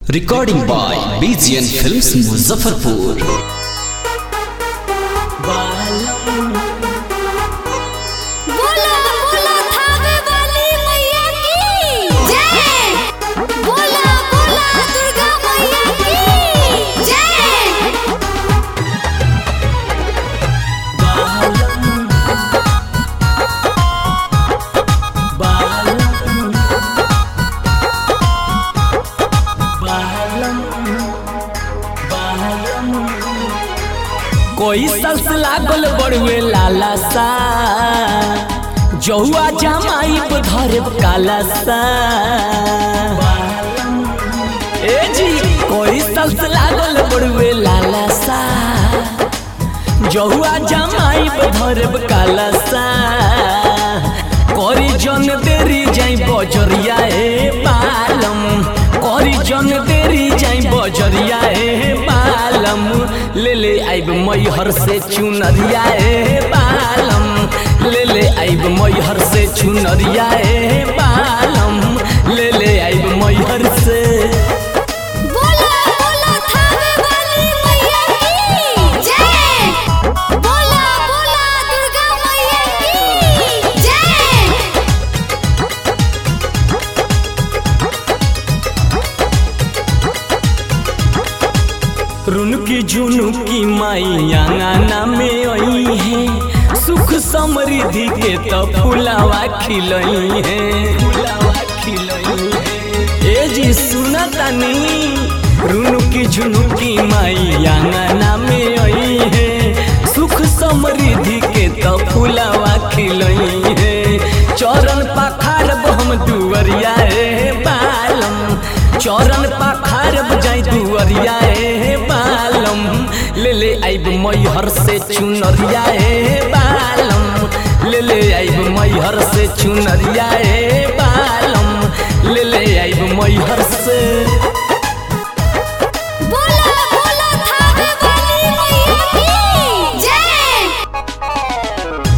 Recording by BGN Films Muzaffarpur. बोला बोला थावे वाली मैया की जय बोला बोला दुर्गा मैया की जय कोई सस लागल बड़ुए लाला सा जहुआ जमाई धर काला सा ए जी कोई सस लागल बड़ुए लाला सा जहुआ जमाई धर काला सा करी जन देरी जाई बजरिया ए पालम करी जन देरी जाई बजरिया ए पालम ले ले आइब मैहर से चुनरिया ए पालम ले ले आइब मैहर से चुनरिया ए पालम ले ले आइब मैहर से बोला बोला थावे वाली मैया की जय बोला बोला दुर्गा मैया की जय रुनकी झुनुकी माई आंगना में आई है सुख समृद्धि के तो फुलावा खिलई है फुलावा खिलई है ए जी सुना तनी रुनकी झुनुकी माई आंगना में आई है सुख समृद्धि के तो फुलावा खिलई है चरण पखार हम दुवरिया ए बालम चरण पखार जाई दुवरिया ए बालम ले ले आइब मैहर से चुनरिया ए बालम ले ले आइब मैहर से चुनरिया ए बालम ले ले आइब मैहर से बोला बोला थावे वाली मैया की जय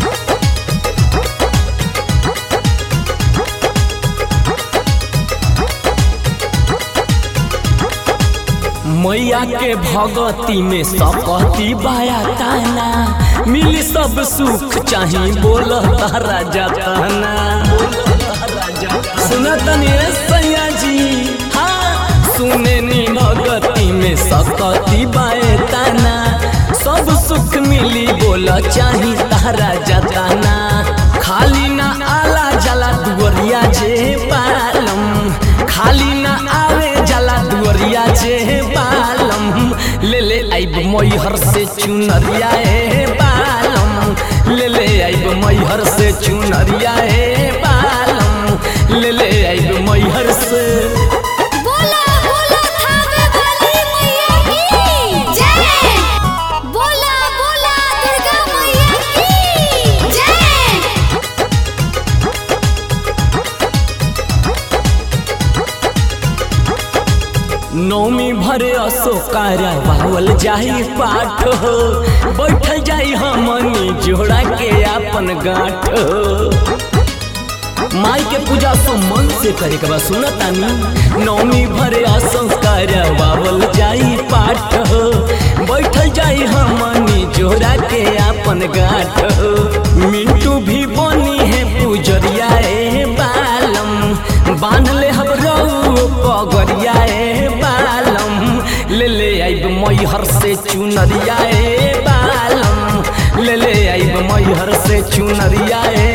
मैया के भगती में सकती बाया ताना मिली सब सुख चाही बोल तारा जाताना सुना तनी ए सैया जी हाँ सुने नी भगती में सकती बाए ताना सब सुख मिली बोल चाही तारा जाताना खाली ना आला जला दुवरिया जे पालम खाली ना आवे जला दुवरिया जे पालम ले ले आइब मैहर से चुनरिया ए पालम ले ले आइब मैहर से चुनरिया ए पालम ले ले आइब मैहर से बोला बोला थावे वाली मैया की जय बोला बोला दुर्गा मैया की जय नौमी भरे अशोकारा बावल जाई पाठ हो बैठल जाई हमनी जोड़ा के अपन गांठ हो माई के पूजा तो मन से करे के बा सुनतानी नौमी भरे असंस्कार बावल जाई पाठ हो बैठल जाई हमनी जोड़ा के अपन गांठ हो मिंटू भी बनी है पूजरिया ए बालम बांध ले हम रऊ पगरिया ए बालम ले ले आइब मैहर से चुनरिया ए बालम ले ले आइब मैहर से चुनरिया ए